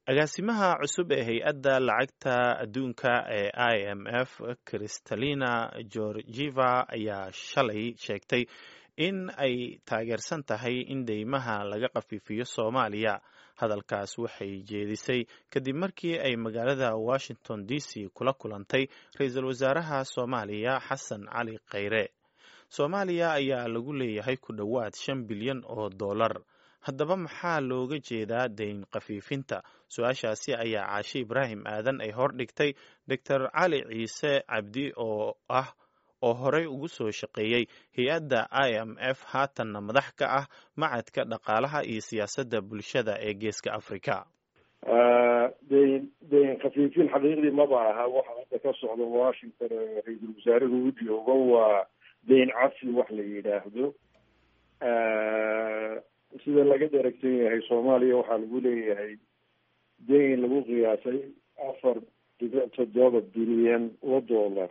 agaasimaha cusub ee hay-adda lacagta adduunka ee i m f kristalina georgieva ayaa shalay sheegtay in ay taageersan tahay in deymaha laga khafiifiyo soomaaliya hadalkaas waxay jeedisay kadib markii ay magaalada washington d c kula kulantay ra-iisul wasaaraha soomaaliya xasan cali khayre soomaaliya ayaa lagu leeyahay ku dhowaad shan bilyan oo dollar haddaba maxaa looga jeedaa deyn khafiifinta su-aashaasi ayaa caashe ibraahim aadan ay hordhigtay doctor cali ciise cabdi oo ah oo horey ugu soo shaqeeyey hay-adda i m f haatanna madax ka ah macadka dhaqaalaha iyo siyaasadda bulshada ee geeska africa deyn deyn khafiifin xaqiiqdii maba aha waxa hadda ka socda washington ee ra-iisul wasaaruhu u joogo waa deyn cafi wax la yidhaahdo sida laga dheragsan yahay soomaaliya waxaa lagu leeyahay deyn lagu qiyaasay afar dhibic toddoba bilyan oo dollar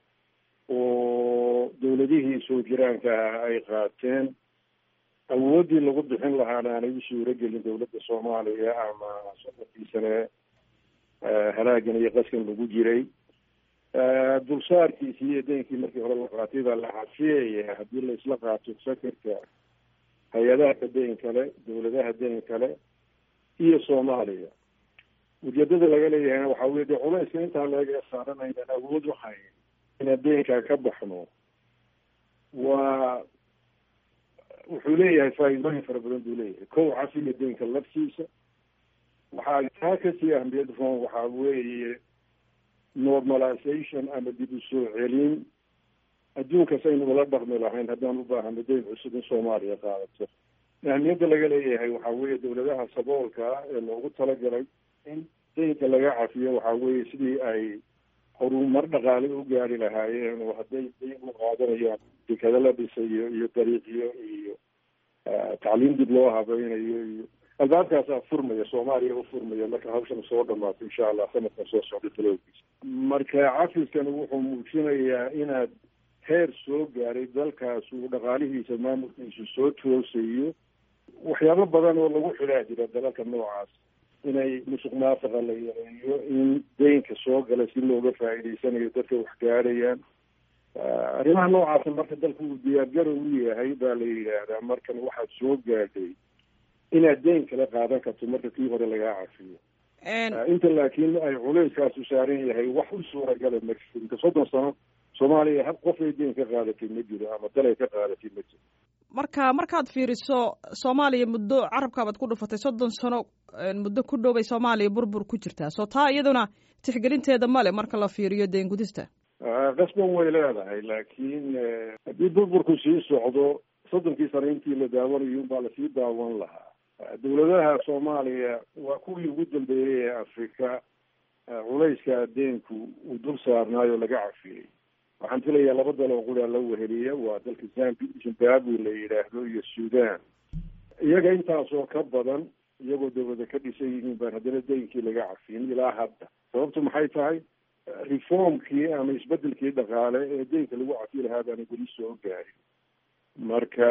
oo dawladihii soo jiraanka ah ay qaateen awooddii lagu bixin lahaana aanay u suuro gelin dawladda soomaaliya ama soddontii sane halaagan iyo qaskan lagu jiray dulsaarkiisii iyo deynkii markii hore la qaatay baa la cafiyaya haddii la isla qaato sakarka hay-adaha deyn kale dawladaha deyn kale iyo soomaaliya ujeedada laga leeyahayna waxaa weye dee culayska intaa laga saaran aynaan awood uhayn inaan deynkaa ka baxno waa wuxuu leeyahay faa'iidooyin fara badan buu leeyahay kow cafiga deynka laftiisa waxaa taa kasii ahmiyad roon waxaa weeye normalization ama dib u soo celin adduunkas aynu ula dhaqmi lahayn haddaan u baahano deyn cusub in soomaaliya qaadato ahmiyadda laga leeyahay waxaa weeye dawladaha saboolka ah ee loogu talagalay in deynka laga cafiyo waxaa weeye sidii ay horumar dhaqaale u gaari lahaayeen oo hadday deyn u qaadanayaan dekado la dhisayo iyo dariiqyo iyo tacliim dib loo habaynayo iyo albaabkaasaa furmaya soomaaliya u furmaya marka hawshan soo dhamaato insha allah sanadkan soo socda talowgiisa marka cafiskan wuxuu muujinayaa inaad heer soo gaaray dalkaas uu dhaqaalihiisa maamulkiisu soo toosayo waxyaabo badan oo lagu xidhaa jira dalalka noocaas inay musuq maasaqa la yareeyo in deynka soo gala si looga faa'iidaysanayo dadka wax gaadhayaan arrimaha noocaasa marka dalku uu diyaargaro u yahay baa la yidhaahdaa markan waxaad soo gaadhay inaad deyn kala qaadan karto marka kii hore lagaa cafiyo inta laakiin ay culeyskaasu saaran yahay wax u suuragala ma jiro inka soddon sano soomaaliya hab qof ay deyn ka qaadatay ma jiro ama dal ay ka qaadatay ma jiro marka markaad fiiriso soomaaliya muddo carabkaabaad ku dhufatay soddon sano muddo ku dhow bay soomaaliya burbur ku jirtaa soo taa iyaduna tixgelinteeda male marka la fiiriyo deen gudista qasban way leedahay laakiin haddii burburku sii socdo soddonkii sano intii la daawanayo unbaa lasii daawan lahaa dawladaha soomaaliya waa kuwii ugu dambeeyey ee afrika culayska deenku uu dul saarnaayo laga cafiyey waxaan filayaa laba dal oo qudaa la weheliya waa dalka zambi zimbabwe la yidhaahdo iyo sudan iyaga intaasoo ka badan iyagoo dawlada ka dhisan yihiin baan haddana deynkii laga cafiyin ilaa hadda sababtu maxay tahay reformkii ama isbedelkii dhaqaale ee deynka lagu cafi lahaa baana weli soo gaarin marka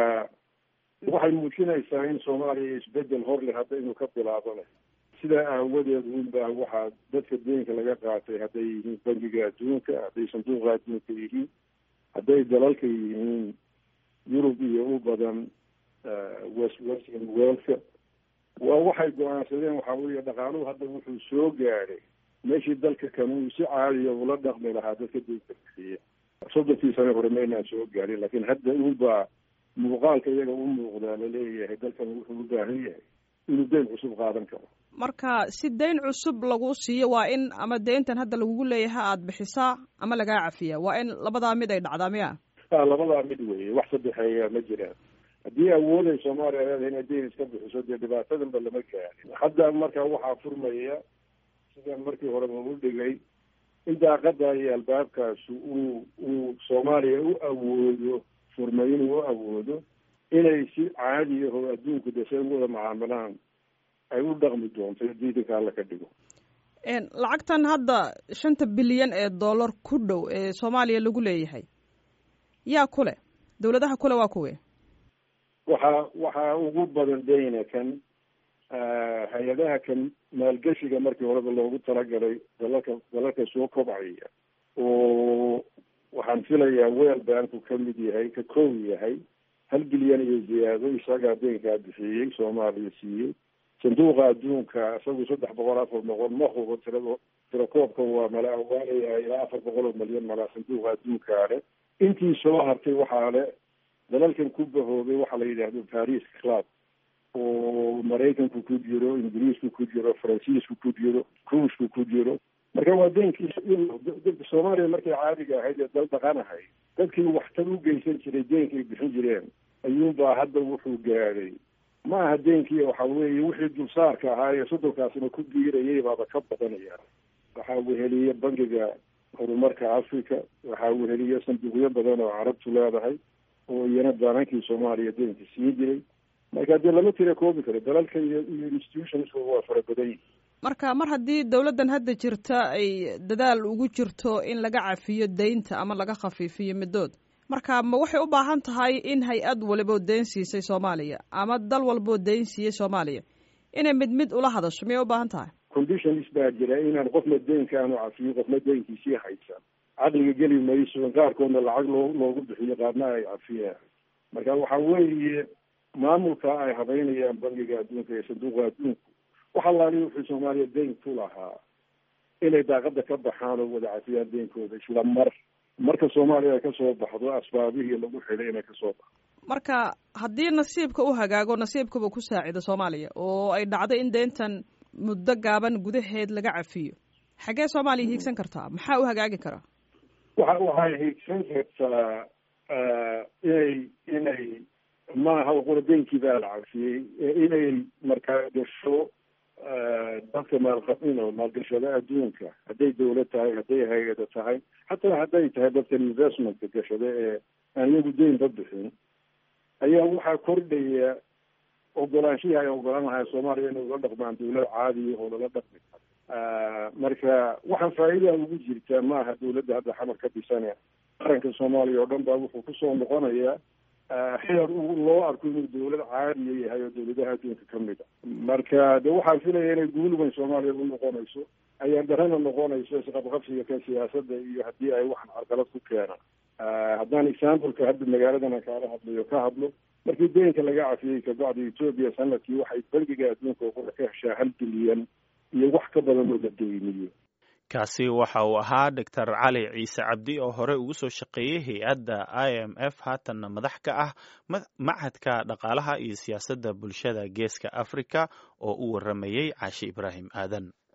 waxay muujinaysaa in soomaaliya isbedel horle hadda inuu ka bilaabanayo sidaa aawadeed unbaa waxaa dadka deynka laga qaatay hadday yihiin bangiga adduunka hadday sanduuqa adduunka yihiin hadday dalalka yihiin yurub iyo u badan west western worldka waa waxay go-aansadeen waxaa weeye dhaqaaluhu hadda wuxuu soo gaadhay meeshii dalka kan uu si caadiya ula dhaqmi lahaa dadka deynka bixiya soddonkii sane hore maynaan soo gaarin laakiin hadda unbaa muuqaalka iyaga u muuqdaa laleeyahay dalkan wuxuu u baahan yahay inuu deyn cusub qaadan karo marka si deyn cusub lagu siiyo waa in ama deyntan hadda lagugu leeyahay aada bixisaa ama lagaa cafiya waa in labadaa mid ay dhacdaa miya a labadaa mid weeye wax saddexeeya ma jiraan haddii awooday soomaaliya leedahay inay deyn iska bixiso dee dhibaatadanba lama gaarin hadda marka waxaa furmaya sidaan markii hore lagu dhigay in daaqada iyo albaabkaasu uu uu soomaaliya u awoodo furmay inuu u awoodo inay si caadi ahoo adduunku dese ugu wada macaamilaan ay u dhaqmi doonto diidanka alla ka dhigo lacagtan hadda shanta bilyan ee dollar ku dhow ee soomaaliya lagu leeyahay yaa ku leh dawladaha kule waa kuwe waxaa waxaa ugu badan deyna kan hay-adaha kan maalgeshiga markii horeba loogu talagalay dalalka dalalka soo kobcaya oo waxaan filayaa weel banku ka mid yahay ka kow yahay hal bilyan iyo ziyaado isagaa deenkaa bixiyey soomaaliya siiyey sanduuqa adduunka isagu saddex boqol afar boqol ma hubo tirado tirakoobkan waa mala awaanaya ilaa afar boqol oo malyan malaa sanduuqa adduunkaa le intii soo hartay waxaa le dalalkan ku bahoobay waxaa la yidhaahdo paris club oo maraykanku ku jiro ingiriisku ku jiro faransiisku ku jiro ruushku ku jiro marka waa deenkii soomaaliya markay caadiga ahayd ee dal dhaqanahay dadkii waxtar u geysan jiray deenkay bixin jireen ayuunbaa hadda wuxuu gaadhay ma aha deenkii waxa weeye wixii dulsaarka ahaa ee soddonkaasna ku biirayay baaba ka badanaya waxaa weheliye bangiga horumarka africa waxaa weheliye sanduuqyo badan oo carabtu leedahay oo iyana baanankii soomaaliya deenka siin jiray marka dee lama tira koobi karo dalalka iyo iyo institutionska waa fara badan yihin marka mar haddii dowladdan hadda jirta ay dadaal ugu jirto in laga cafiyo deynta ama laga khafiifiyo middood marka ma waxay u baahan tahay in hay-ad waliboo deyn siisay soomaaliya ama dal walboo deyn siiyey soomaaliya inay mid mid ula hadasho miyay u baahan tahay conditions baa jira inaan qofna deynka aanu cafiyo qofna deynkiisii haysan caqliga geli mayso qaarkoodna lacag loo loogu bixiyo qaarna ay cafiyaan marka waxa weeye maamulka ay habeynayaan bangiga adduunka iyo sanduuqa adduunku wax allaali wuxuu soomaaliya deyn ku lahaa inay daaqada ka baxaan oo wada cafiyaan deynkooda isla mar marka soomaaliya ay kasoo baxdo asbaabihii lagu xidhay inay kasoo baxdo marka haddii nasiibka u hagaago nasiibkaba ku saacido soomaaliya oo ay dhacdo in deyntan muddo gaaban gudaheed laga cafiyo xaggee soomaaliya hiigsan kartaa maxaa u hagaagi karaa waxa waxay hiigsan kartaa inay inay maaha qura deynkii baa la cafiyey inay markaa gasho dadka maalqabin maalgashada adduunka hadday dawlad tahay hadday hay-ada tahay xataa hadday tahay dadkan investmentka gashada ee aan iyagu deynba bixin ayaa waxaa kordhaya ogolaanshihii ay ogolaan lahay soomaaliya inay ula dhaqmaan dawlad caadiya oo lala dhaqmi karo marka waxaan faa'iida ugu jirtaa maaha dawladda hadda xamar ka dhisane qaranka soomaaliya oo dhan baa wuxuu kusoo noqonayaa xeer loo arko inuu dawlad caadiya yahay oo dawladaha adduunka ka mid a marka de waxaan filaya inay guul weyn soomaaliya u noqonayso ayaan darana noqonayso isqabqabsiga kan siyaasadda iyo haddii ay waxan carqalad ku keenaan haddaan exampleka hadda magaaladan aan kaala hadlayo ka hadlo markii deynka laga cafiyey kabacdi etoobiya sanadkii waxay bangiga adduunka oo ka heshaa hal bilyan iyo wax ka badan oo la deyniyo kaasi waxa uu ahaa doctor cali ciise cabdi oo horey ugu soo shaqeeyey hay-adda i m f haatanna madax ka ah machadka dhaqaalaha iyo siyaasadda bulshada geeska africa oo u waramayey caashi ibraahim aadan